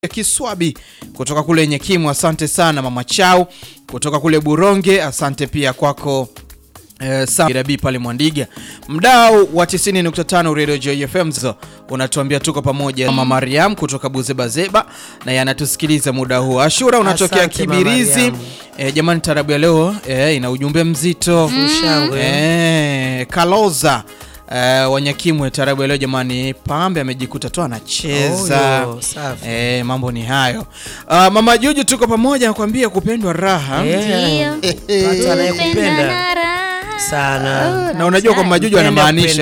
ya Kiswabi kutoka kule Nyekimu, asante sana mama Chau kutoka kule Buronge, asante pia kwako eh, Rabi pale Mwandiga, mdau wa 90.5 Radio Joy FM, zo unatuambia tuko pamoja. Mama Mariam kutoka Buzebazeba na yanatusikiliza muda huu. Ashura unatokea Asante, Mama Kibirizi. Mariam. Eh, jamani, tarabu ya leo eh, ina ujumbe mzito Shangwe. Eh, Kaloza eh, Wanyakimwe, tarabu ya leo jamani, Pambe amejikuta tu anacheza Oyo, safi. eh, mambo ni hayo. Ah, mama Juju, tuko pamoja, nakwambia kupendwa raha Yeah. Ndio. Watu anayekupenda Kupenda na raha. sana. na unajua kwa Majuju Mpende anamaanisha